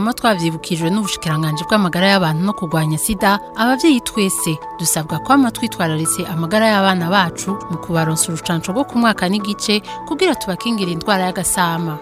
twama twavyibukijwe n'ubushikiranganje bw'amagara y'abantu no kurwanya sida abavyeyi twese dusabwa kwama twitwararitse amagara y'abana bacu mu kubaronsa urucanco rwo ku mwaka n'igice kugira tubakingira indwara y'agasama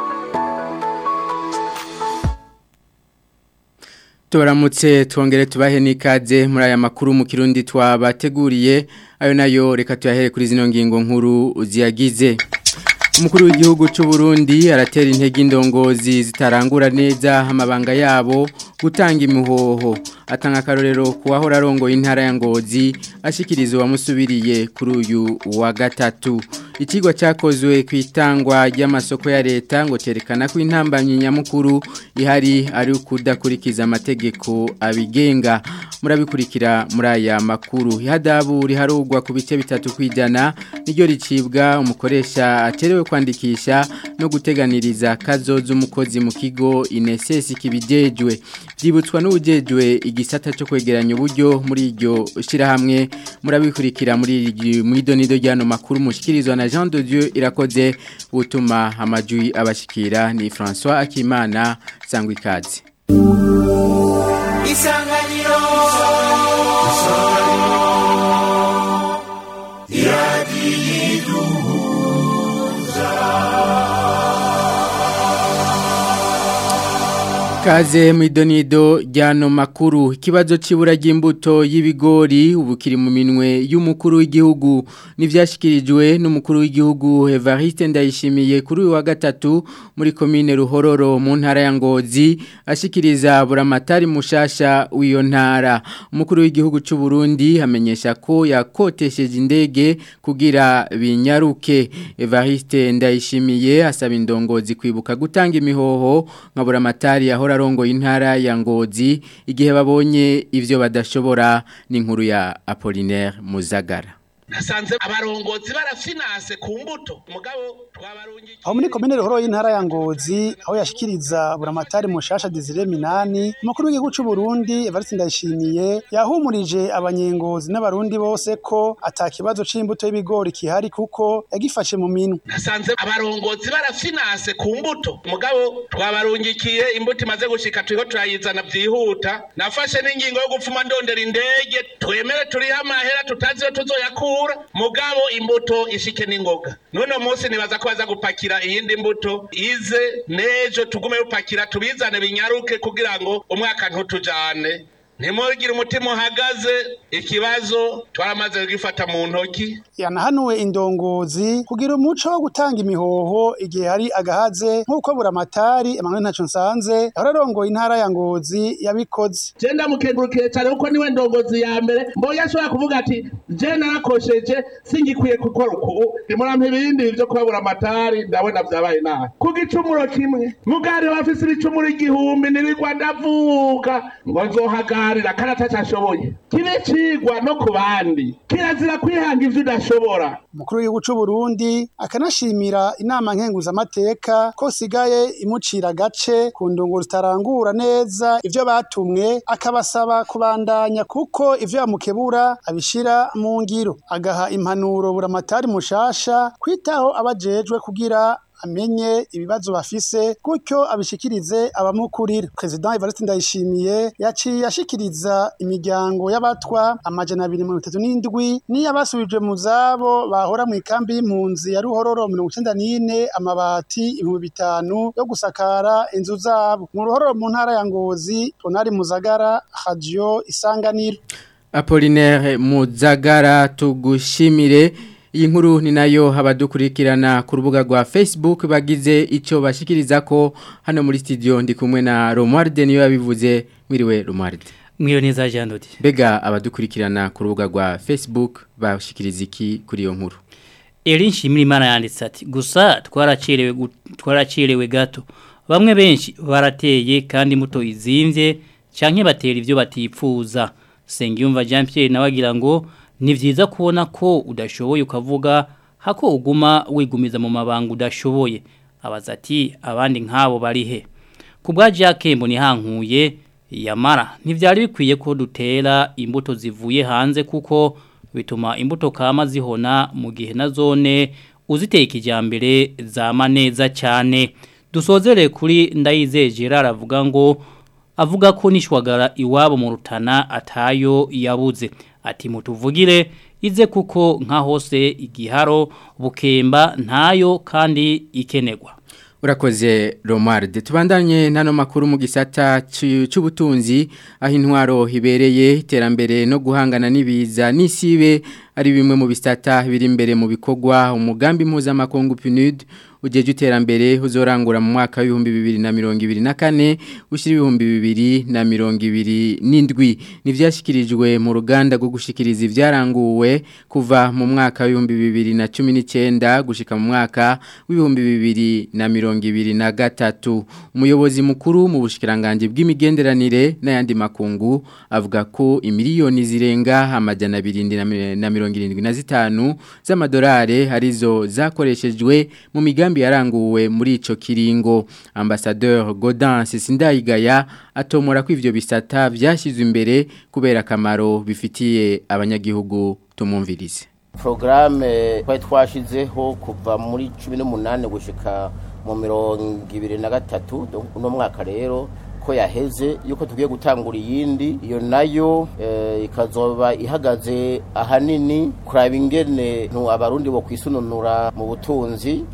tubaramutse twongere tubahe n'ikaze muri aya makuru mu kirundi twabateguriye ayo nayo reka tuyahere kuri zino ngingo nkuru ziyagize umukuru w'igihugu cy'u Burundi aratera intege indongozi zitarangura neza amabanga yabo gutanga imihoho atanga akarorero ku wahora arongoye intara ya ngozi ashikiriza uwamusubiriye kuri uyu wa gatatu ikigo cyakozwe ku itangwa ry'amasoko ya leta ngo cyerekana ko intambanyi nyamukuru ihari ari ukudakurikiza amategeko abigenga murabikurikira muri aya makuru ihadabu riharugwa ku bice bitatu kwijana niryo ricibwa umukoresha aterewe kwandikisha no guteganiriza kazoza umukozi mu kigo inesesi kibijejwe byibutswa n'ubujejwe igisata cyo kwegeranya uburyo muri iryo shirahamwe murabikurikira muri muri donido ryano makuru mushikirizwa na Jean de Dieu irakoze gutuma amajwi abashikira ni François Akimana sangwa ikaze Isanganiro Kaze mwidonido ryano makuru ikibazo cibura ry'imbuto y'ibigori ubu kiri mu minwe y'umukuru w'igihugu nivyashikirijwe n'umukuru w'igihugu Evariste Ndayishimiye kuri uyu wa gatatu muri commune Ruhororo mu ntara ya Ngozi ashikiriza buramatari mushasha w'iyo ntara umukuru w'igihugu cy'u Burundi amenyesha ko yakotesheje indege kugira binyaruke Evariste Ndayishimiye asaba indongozi kwibuka gutanga imihoho nka buramatari yahora arongo intara ya ngozi igihe babonye ivyo badashobora n'inkuru ya Apollinaire Muzagara nasanze abarongozi barafinanse ku mbuto mugabo twabarungiye aho muri komine ruhoro y'intara ya ngozi aho yashikiriza buramatari mushasha Desire Minani umukuru w'igihugu cy'u Burundi Evariste Ndayishimiye yahumurije abanyengozi n'abarundi bose ko atakibazo c'imbuto y'ibigori kihari kuko yagifashe mu minwe nasanze abarongozi barafinanse ku mbuto mugabo twabarungikiye imbuto imaze gushika turiko turayizana vyihuta nafashe n'ingingo yo gupfuma ndondera indege twemere turiho amahera tutazi yo tuzoyakura mugabo imbuto ishike n'ingoga none munsi nibaza ko baza gupakira iyindi mbuto ize nejo tugume gupakira tubizane binyaruke kugira ngo umwaka ntutujane ntimugire umutima uhagaze ikibazo twaramaze kugifata mu ntoki yanahanuwe indongozi kugira umuco wo gutanga imihoho igihe hari agahaze nk'uko buramatari Emmanuel Ntaco Nsanze yahora arongoye intara ya Ngozi yabikoze je ndamukengurukiye cyane kuko niwe ndongozi ya mbere mbonye ashobora kuvuga ati je narakosheje singikwiye gukora uku nimurampa ibindi byo kuba buramatari ndabona vyabaye nabi ku gicumuro kimwe mugari bafise ibicumuro igihumbi nibigwa ndavuga ngo nzohagarira kandi atacashoboye kibe cigwa no ku bandi kirazira kwihanga ivyo udashobora umukuru w'igihugu cy'u Burundi akanashimira inama nkenguzamateka ko sigaye imucira gace ku ndungu zitarangura neza ivyo batumwe akabasaba kubandanya kuko ivyo yamukebura abishira mu ngiro agaha impanuro buramatari mushasha kwitaho abajejwe kugira amenye ibibazo bafise gutyo abishikirize abamukurira President Evariste Ndayishimiye yaciye ashikiriza imiryango y'abatwa amajana abiri mirongo itatu n'indwi n'iyabasubijwe mu zabo bahora mu ikambi y'impunzi ya Ruhororo mirongo icenda n'ine amabati ibihumbi bitanu yo gusakara inzu zabo mu Ruhororo mu ntara ya Ngozi Tonari Muzagara Radio Isanganiro Apollinaire Muzagara tugushimire iyi nkuru ni nayo abadukurikirana ku rubuga rwa Facebook bagize icyo bashikiriza ko hano muri studio ndi kumwe na Romualde niyo yabivuze mwiriwe Romualde Mwiriwe neza Jean Dodi Bega abadukurikirana ku rubuga rwa Facebook bashikiriza iki kuri iyo nkuru Erin Shimirimana yanditse ati gusa twaracerewe twaracerewe gato bamwe benshi barateye kandi muto izimvye canke batera ivyo batipfuza Sengiyumva Jean Pierre nawagira ngo ni vyiza kubona ko udashoboye ukavuga hako uguma wigumiza mu mabanga udashoboye abaza ati abandi nk'abo bari he ku bwa Jacques mboni hankuye yamara ntivyari bikwiye ko dutera imbuto zivuye hanze kuko bituma imbuto kama zihona mu gihe na zone uziteye kijambere zama neza cyane dusozere kuri ndayizeye Gerard avuga ngo avuga ko nishwagara iwabo mu rutana atayo yabuze ati mutuvugire ize kuko nka hose igiharo bukemba ntayo kandi ikenerwa Urakoze Romuald tubandanye nano makuru mu gisata cy'ubutunzi aho intwaro hibereye iterambere no guhangana n'ibiza n'isibe ari bimwe mu bisata biri imbere mu bikorwa umugambi mpuzamakungu PNUD ujeje iterambere uzorangura mu mwaka w'ibihumbi bibiri na mirongo ibiri na kane ushyira ibihumbi bibiri na mirongo ibiri n'indwi n'ibyashyikirijwe mu ruganda rwo gushyikiriza ibyaranguwe kuva mu mwaka w'ibihumbi bibiri na cumi n'icyenda gushyika mu mwaka w'ibihumbi bibiri na mirongo ibiri na gatatu umuyobozi mukuru mu bushikiranganji bw'imigenderanire n'ayandi makungu avuga ko imiliyoni zirenga amajana abiri na mirongo irindwi na zitanu z'amadolari arizo zakoreshejwe mu migambi yaranguwe muri ico kiringo ambassadeur Godin Sisindayigaya atomora ko ivyo bisata byashyizwe imbere kubera akamaro bifitiye abanyagihugu tumumvirize Programme twari twashizeho kuva muri 18 gushika mu mirongo ibiri na gatatu uno mwaka rero ko yaheze yuko tugiye gutangura iyindi iyo nayo ikazoba ihagaze ahanini kuraba ingene abarundi bo kwisununura mu butunzi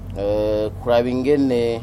kuraba ingene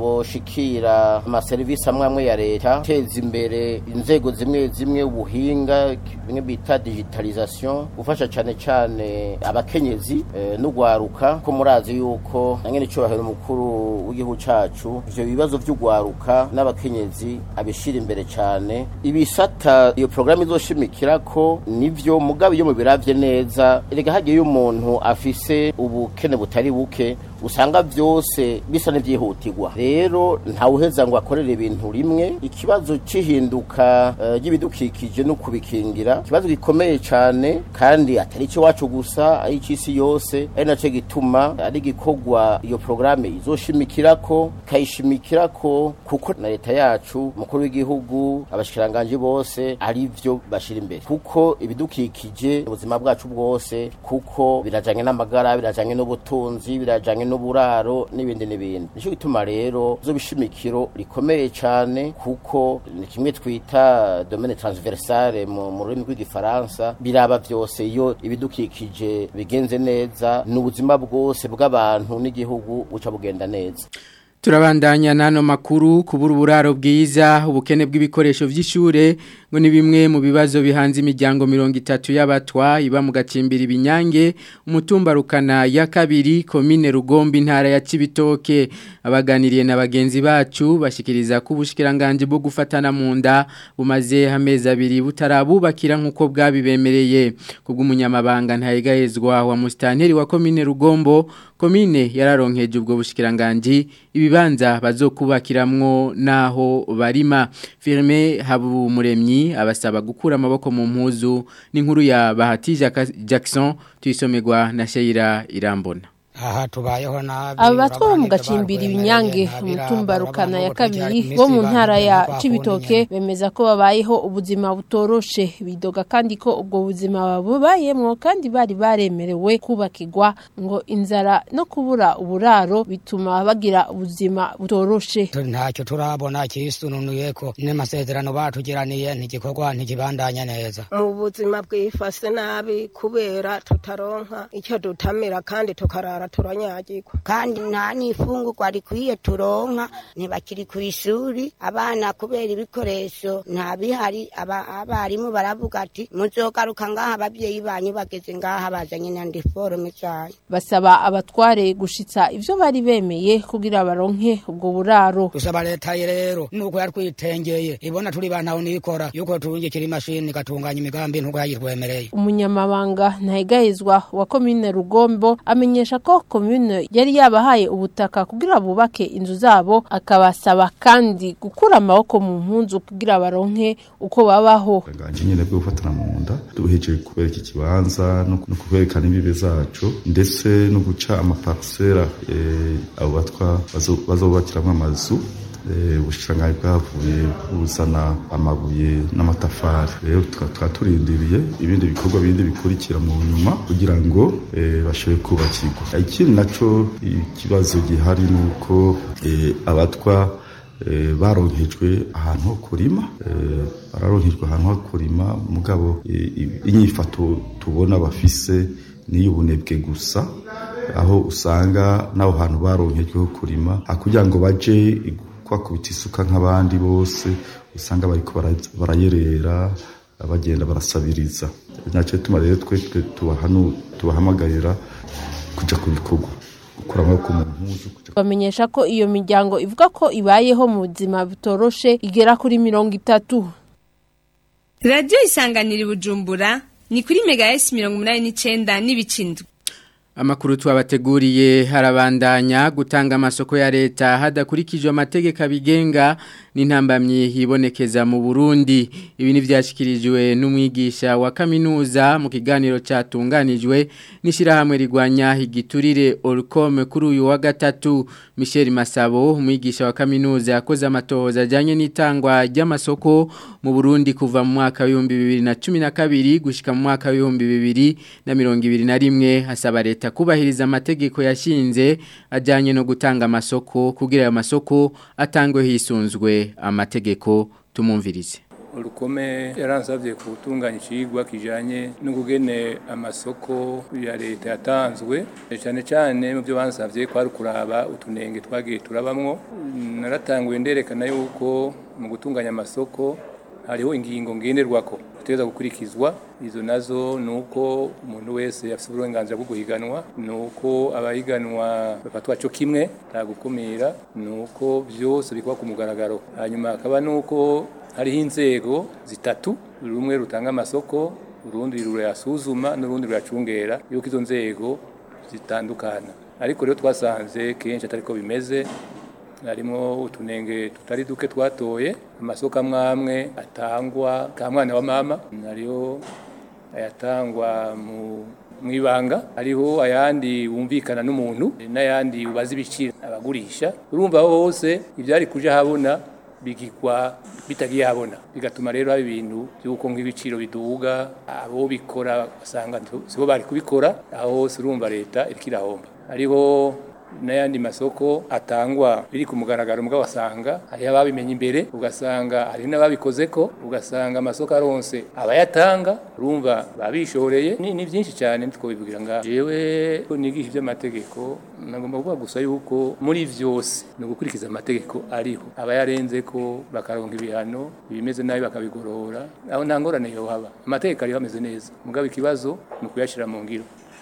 boshikira amaserivisi amwe amwe ya leta teza imbere inzego zimwe zimwe ubuhinga bimwe bita digitalization gufasha cyane cyane abakenyezi n'ugwaruka ko murazi yuko nangene icubahiro umukuru w'igihugu cacu ivyo bibazo vy'ugwaruka n'abakenyezi abishira imbere cyane ibisata iyo programme izoshimikira ko nivyo mugabe iyo mubiravye neza erega hagiye umuntu afise ubukene butari buke usanga byose bisa n'ibyihutirwa rero ntawuheza ngo akorere ibintu rimwe ikibazo cy'ihinduka ry'ibidukikije no kubikingira ikibazo gikomeye cyane kandi atari icyo wacu gusa ari icy'isi yose ari nacyo gituma ari igikorwa iyo porogaramu izoshimikira ko ikayishimikira ko kuko na leta yacu umukuru w'igihugu abashikiranganji bose ari byo bashyira imbere kuko ibidukikije ubuzima bwacu bwose kuko birajyanye n'amagara birajyanye n'ubutunzi birajyanye n'uburaro n'ibindi n'ibindi nicyo gituma rero zo bishimikiro rikomeye cyane kuko ni kimwe twita domaine transversale mu rurimi rw'igifaransa biraba byose iyo ibidukikije bigenze neza n'ubuzima bwose bw'abantu n'igihugu buca bugenda neza Turabandanya nano makuru kubura uburaro bwiza ubukene bw'ibikoresho vy'ishure ngo ni bimwe mu bibazo bihanze imiryango 30 y'abatwa iba mu gacimbira ibinyange umutumba rukana ya kabiri komine rugombi ntara ya Cibitoke abaganiriye na bagenzi bacu bashikiriza ko ubushikiranganje bwo gufatana mu nda bumaze hameza abiri butarabubakira nkuko bwabibemereye kubw'umunyamabanga ntayegahezwa wa mustanteri wa komine rugombo komine yararonkeje ubwo bushikiranganje ibibanza bazokubakiramwo naho barima firme habu muremyi abasaba gukura amaboko mu mpuzu n'inkuru ya Bahati Jackson tuyisomerwa na Sheira Irambona aha tubayeho nabi aba batwa bo mu gacimbira ibinyange umutumba rukana ya kabiri bo mu ntara ya cibitoke bemeza ko babayeho ubuzima butoroshe bidoga kandi ko ubwo buzima babayemwo kandi bari baremerewe kubakirwa ngo inzara no kubura uburaro bituma bagira ubuzima butoroshe ntacyo turabona kisununuye ko n'amasezerano batugiraniye ntigikorwa ntikibandanya neza mu buzima bwifase nabi kubera tutaronka icyo dutamira kandi tukarara turanyagirwa kandi nta n'ifungurwa rikwiye turonka ntibakiri ku ishuri abana kubera ibikoresho nta bihari abarimu baravuga ati muzogaruka ngaha ababyeyi banyu bageze ngaha bazanye na ndiforume zayo basaba abatware gushitsa ivyo bari bemeye kugira baronke ubwo buraro dusaba leta rero nuko yatwitengeye ibona turi bantaho nikora yuko turungikira imashini igatunganya imigambi ntuko yayitwemereye umunyamabanga ntahegahezwa wa komine rugombo amenyesha ko komune yari yabahaye ubutaka kugira bubake inzu zabo akabasaba kandi gukura amaboko mu mpunzu kugira baronke uko babaho nganje nyene bwo gufatana mu nda duhejeje kubera iki kibanza no kwerekana imbibe zacu ndetse no guca amaparcela abo batwa bazobakiramwo amazu ubushikiranganji bwavuye buzana amabuye n'amatafari rero tukaba turindiriye ibindi bikorwa bindi bikurikira mu nyuma kugira ngo bashobore kubakirwa ikindi naco ikibazo gihari ni uko abatwa baronkejwe ahantu ho kurima bararonkejwe ahantu ho kurima mugabo inyifato tubona bafise n'iy'ubunebwe gusa aho usanga n'aho hantu baronkejwe ho kurima kugira ngo baje kwakubita isuka nk'abandi bose usanga bariko barayerera bagenda barasabiriza nacyo tuma rero twe tubahamagarira kuja ku bikorwa gukura amaboko mu mpuzu bamenyesha ko iyo miryango ivuga ko ibayeho mu buzima butoroshe igera kuri mirongo itatu radiyo isanganira bujumbura ni kuri mega esi mirongo umunani n'icyenda n'ibicindwe Amakuru twabateguriye harabandanya gutanga amasoko ya leta hadakurikijwe amategeko abigenga n'intambamyi hibonekeza mu Burundi ibi ni byashyikirijwe n'umwigisha wa kaminuza mu kiganiro cyatunganijwe n'ishyirahamwe rigwanya igiturire Orcom kuri uyu wa gatatu Michel Masabo umwigisha wa kaminuza yakoze amatohoza ajyanye n'itangwa ry'amasoko mu Burundi kuva mu mwaka w'ibihumbi bibiri na cumi na kabiri gushyika mu mwaka w'ibihumbi bibiri na mirongo ibiri na rimwe hasaba leta kubahiriza amategeko yashinze ajyanye no gutanga amasoko kugira ayo masoko atangwe hisunzwe amategeko tumumvirize urukome yaransabye gutunganya ikigwa kijyanye n'ubugene amasoko ya leta yatanzwe cyane cyane mu byo bansabye kwari kuraba utunenge twagiye turabamwo naratanguye nderekana yuko mu gutunganya amasoko hariho ingingo ngenderwako ziteza gukurikizwa izo nazo ni uko umuntu wese afite uburenganzira bwo guhiganwa ni uko abahiganwa bafatwa cyo kimwe nta gukumira ni uko byose bikuba ku mugaragaro hanyuma hakaba ni uko hariho inzego zitatu rumwe rutanga amasoko urundi rurayasuzuma n'urundi ruracungera yuko izo nzego zitandukana ariko rero twasanze kenshi atari ko bimeze harimo utunenge tutari duke twatoye amasoko amwe amwe atangwa ka mwana wa mama hariho ayatangwa mu ibanga hariho ayandi wumvikana n'umuntu n'ayandi ubaza ibiciro abagurisha urumva aho hose ibyari kuja habona bigikwa bitagiye habona bigatuma rero haba ibintu by'uko nk'ibiciro biduga abo bikora basanga sibo bari kubikora aho hose urumva leta iriko irahomba hariho n'ayandi masoko atangwa biri ku mugaragaro mugabo wasanga hariho ababimenye imbere ugasanga hari n'ababikoze ko ugasanga amasoko aronse abayatanga urumva babishoreye ni, ni byinshi cyane ntitwobivugira ngaho jewe nigisha iby'amategeko nagomba kuvuga gusa yuko muri vyose ni ugukurikiza amategeko ariho abayarenze ko bakaronka ibihano ibimeze nabi bakabigorora aho nta ngorane yohaba amategeko ariho ameze neza mugabo ikibazo ni ukuyashyira mu ngiro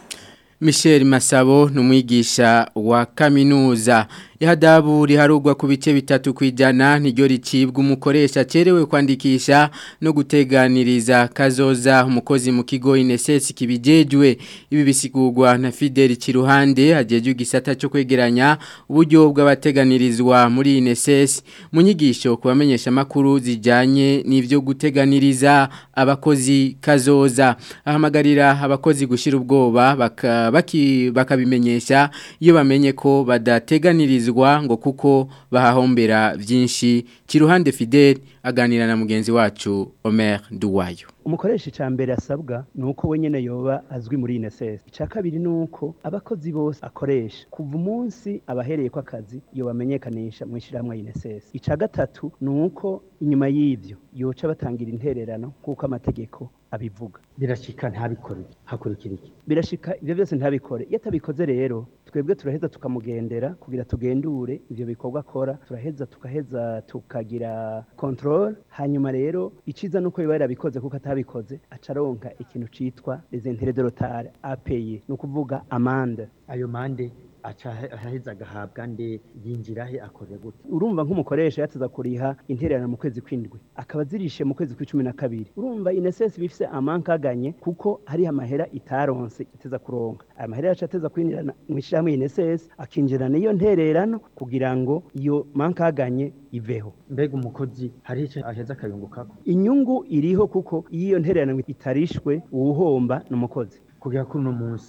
Michel Masabo numwigisha wa kaminuza ihadabu riharugwa ku bice bitatu kwijana niryo ricibwa umukoresha cerewe kwandikisha no guteganiriza kazoza umukozi mu kigo INSS kibijejwe ibi bisigurwa na Fidel Kiruhande hajeje gisata cyo kwegeranya uburyo bw'abateganirizwa muri INSS mu nyigisho kubamenyesha makuru zijanye n'ivyo guteganiriza abakozi kazoza ahamagarira abakozi gushira ubwoba baka baki bakabimenyesha iyo bamenye ko badateganirizwa ngo kuko bahahombera byinshi kiruhande Fidel aganira na mugenzi wacu Omer Duwayo umukoresha icya mbere asabwa ni uko we nyine yoba azwi muri INSS icya kabiri ni uko abakozi bose akoresha kuva umunsi abahereye ko akazi iyo bamenyekanisha mu ishyirahamwe INSS icya gatatu ni uko inyuma y'ibyo yoca batangira intererano nk'uko amategeko abivuga birashika ntabikore hakurikira iki birashika ibyo byose ntabikore iyo atabikoze rero twebwe turaheza tukamugendera kugira tugendure ibyo bikorwa akora turaheza tukaheza tukagira control hanyuma rero iciza nuko biba yarabikoze kuko atabikoze acaronka ikintu citwa les intérêts de retard API ni ukuvuga amande ayo mande aca aheza agahabwa nde yinjira he akorera gute urumva nk'umukoresha yateza kuriha intererano mu kwezi kw'indwi akaba zirishe mu kwezi kw'icumi na kabiri urumva inesesi bifise amankaganye kuko hariho amahera itaronse iteza kuronka aya mahera yacu ateza kwinjirana mu ishyirahamwe inesesi akinjirana iyo ntererano kugira ngo iyo mankaganye iveho mbega umukozi hari icyo aheza akayungukako inyungu iriho kuko iyo ntererano itarishwe uwuhomba ni umukozi kugira kuri uno munsi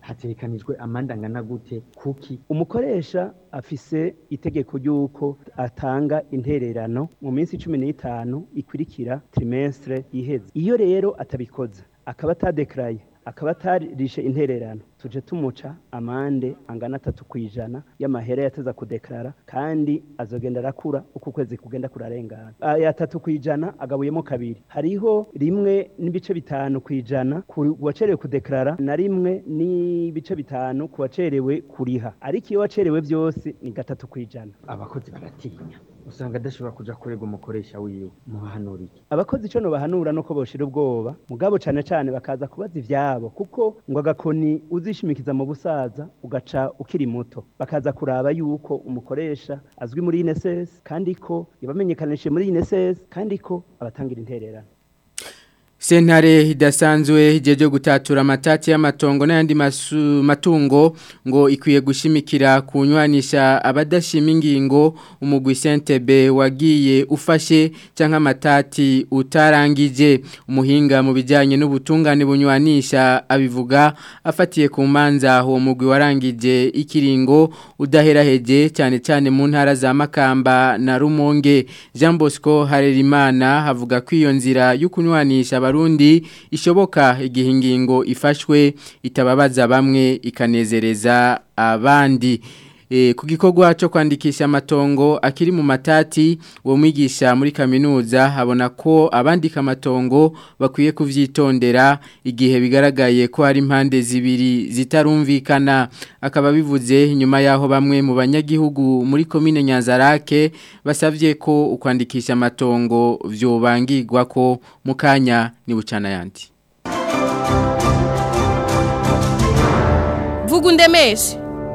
hategekanijwe amande angana gute kuki umukoresha afise itegeko ry'uko atanga intererano mu minsi cumi n'itanu ikurikira trimestre iheze iyo rero atabikoze akaba atadekaraye akaba atarishe intererano tuje tumuca amande angana atatu ku ijana y'amahera yateza kudekarara kandi azogenda arakura uko ukwezi kugenda kurarengana aya atatu ku ijana agabuyemo kabiri hariho rimwe n'ibice bitanu ku ijana ku wacerewe kudekarara na rimwe n'ibice bitanu ku wacerewe kuriha ariko iyo wacerewe byose ni gatatu ku ijana abakozi baratinya usanga adashobora kuja kurega umukoresha wiwe mubahanura iki abakozi ico no bahanura nuko boshira ubwoba mugabo cane cane bakaza kubaza ivyabo kuko ngo agakoni uzishimikiza mu busaza ugaca ukiri muto bakaza kuraba yuko umukoresha azwi muri INSS kandi ko yabamenyekanishije muri INSS kandi ko abatangira intererano Sentare idasanzwe ijeje gutatura amatati y'amatongo n'ayandi matungo ngo ikwiye gushimikira kunywanisha abadashima ingingo umugwi Sentebe wagiye ufashe canke amatati utarangije umuhinga mu bijanye n'ubutungane bunywanisha abivuga afatiye ku manza uwo mugwi warangije ikiringo udaheraheje cyane cyane mu ntara za Makamba na Rumonge Jean Bosco Harerimana havuga ko iyo nzira yo kunywanisha abarundi ishoboka igihe ingingo ifashwe itababaza bamwe ikanezereza abandi e, ku gikorwa cyo kwandikisha amatongo akiri mu matati uwo mwigisha muri kaminuza abona ko abandika amatongo bakwiye kuvyitondera igihe bigaragaye ko hari impande zibiri zitarumvikana akaba bivuze nyuma yaho bamwe mu banyagihugu muri komine Nyanzarake basavye ko ukwandikisha amatongo vyobangirwa ko mukanya ni bucana yandi Vugundemeshe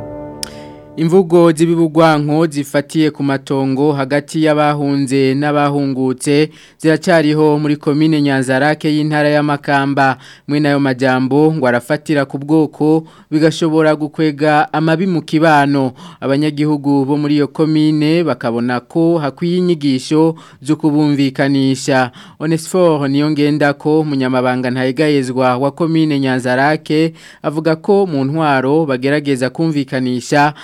Imvugo z'ibibugwanko zifatiye ku matongo hagati y'abahunze n'abahungutse ziracyariho muri komine Nyanzarake y'intara y'Amakamba mwe nayo majambo ngo arafatira ku bwoko bigashobora gukwega amabi mu kibano abanyagihugu bo muri iyo komine bakabona ko hakwiye inyigisho zo kubumvikanisha Onesphore niyo ngenda ko munyamabanga ntayegayezwa wa komine Nyanzarake avuga ko mu ntwaro bagerageza kumvikanisha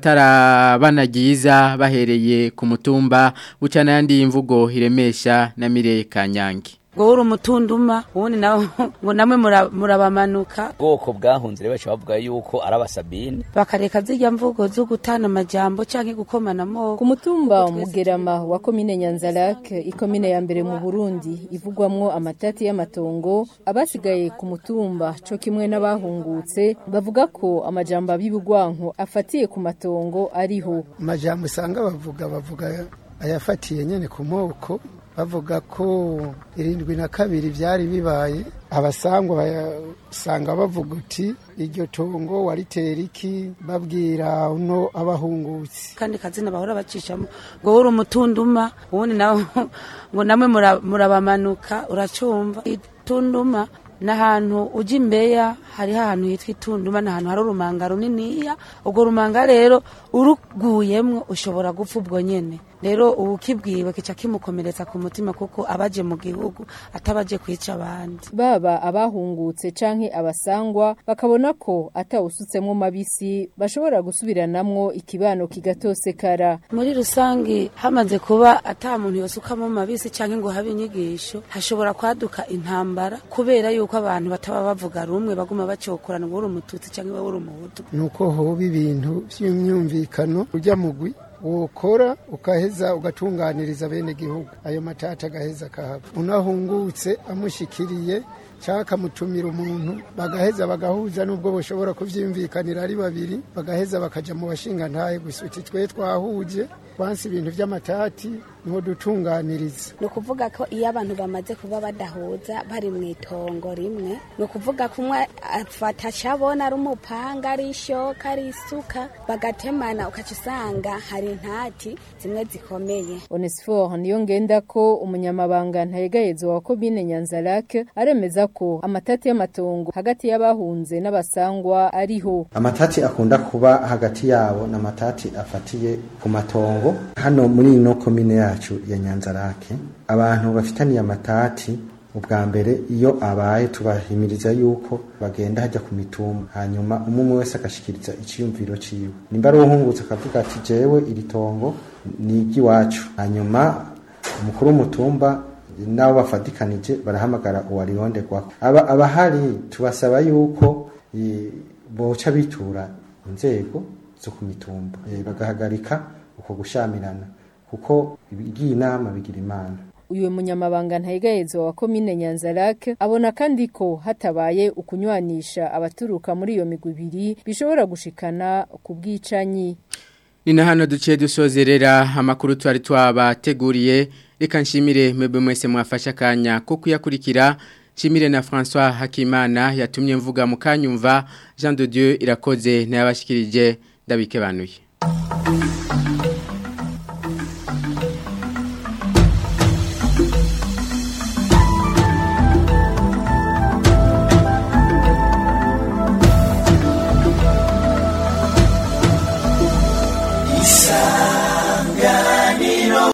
abatarabanagiza bahereye ku mutumba bucana yandi imvugo iremesha na Mireye Kanyange ngo uri umutunduma ubundi nawe ngo namwe murabamanuka ubwoko bwahunze rero bavuga yuko ari abasabine bakareka zijya mvugo zo gutana amajambo cyangwa gukomana amoko ku mutumba umugerama wa komine nyanzarake ikomine ya mbere mu burundi ivugwamwo amatati y'amatongo abasigaye ku mutumba cyo kimwe n'abahungutse bavuga ko amajambo ab'ibigwanko afatiye ku matongo ariho amajambo usanga bavuga bavuga ayafatiye nyine ku moko bavuga ko irindwi na kabiri byari bibaye abasangwa basanga bavuga uti iryo tongo waritera iki babwira uno abahungutse kandi kazina bahora bacishamo ngo uri umutunduma ubundi nawe ngo namwe murabamanuka uracumva itunduma n'ahantu ujya imbeya hariho ahantu hitwa itunduma ni ahantu hari urumanga runiniya urwo rumanga rero uruguyemwo ushobora gupfa ubwo nyine rero ubu ukibwiwe kica kimukomeretsa ku mutima kuko abaje mu gihugu atabaje kwica abandi baba abahungutse canke abasangwa bakabona ko atawusutsemo mabisi bashobora gusubiranamwo ikibano kigatosekara muri rusange hamaze kuba ata muntu yosukamo mabisi canke ngo habe inyigisho hashobora kwaduka intambara kubera yuko abantu bataba bavuga rumwe baguma bacokorana ngo uri umututsi canke wowe uri umuhutu nuko hoba ibintu vy'imyumvikano ujya mugwi wokora ukaheza ugatunganiriza bene gihugu ayo matata agaheza kahava unahungutse amushikiriye cyangwa akamutumira umuntu bagaheza bagahuza n'ubwo bashobora kubyumvikanira ari babiri bagaheza bakajya mu bashinga ntaye gusa uti twe twahuje twansi ibintu by'amatati niho dutunganiriza ni ukuvuga ko iyo abantu bamaze kuba badahuza bari mu itongo rimwe ni ukuvuga ko umwe afata acabona ari umupanga ari ishoka ari isuka bagatemana ukaca usanga hari intati zimwe zikomeye onesiforo niyo ngenda ko umunyamabanga ntayegayezwa wa komine nyanzarake aremeza ko amatati y'amatongo hagati y'abahunze n'abasangwa ariho amatati akunda kuba hagati yabo ni amatati afatiye ku matongo hano muri ino komine yacu ya nyanzarake abantu bafitaniye amatati ubwa mbere iyo abaye tubahimiriza yuko bagenda hajya ku mitumba hanyuma umwe wese agashikiriza iciyumviro ciwe nimba ari uwuhungutse akavuga ati jewe iri tongo ni iry'iwacu hanyuma umukuru w'umutumba nabo bafatikanije barahamagara uwarironderwako aba abahari tubasaba yuko eh, boca bitura inzego zo ku mitumba Eh, bagahagarika uko gushamirana kuko ibigiye inama bigira imana uyu munyamabanga ntayigayezo wa komine Nyanzarake abona kandi ko hatabaye ukunywanisha abaturuka muri iyo migwi ibiri bishobora gushikana ku bwicanyi Ni na hano duciye dusozerera amakuru twari twabateguriye reka nshimire mwebwe mwese mwafasha akanya ko kuyakurikira nshimire na François Hakimana yatumye mvuga mu kanyumva Jean de Dieu irakoze n'yabashikirije ndabike banuye